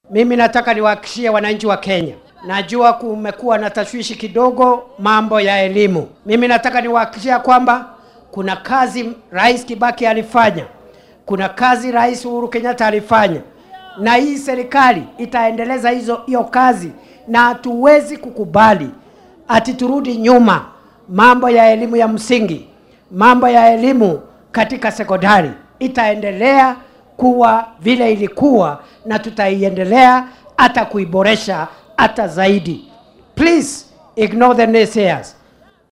Mimi nataka niwahakikishie wananchi wa Kenya, najua kumekuwa na tashwishi kidogo mambo ya elimu. Mimi nataka niwahakikishia kwamba kuna kazi Rais Kibaki alifanya, kuna kazi Rais Uhuru Kenyatta alifanya, na hii serikali itaendeleza hizo hiyo kazi, na hatuwezi kukubali ati turudi nyuma. Mambo ya elimu ya msingi, mambo ya elimu katika sekondari itaendelea kuwa vile ilikuwa, na tutaiendelea hata kuiboresha hata zaidi. Please ignore the naysayers.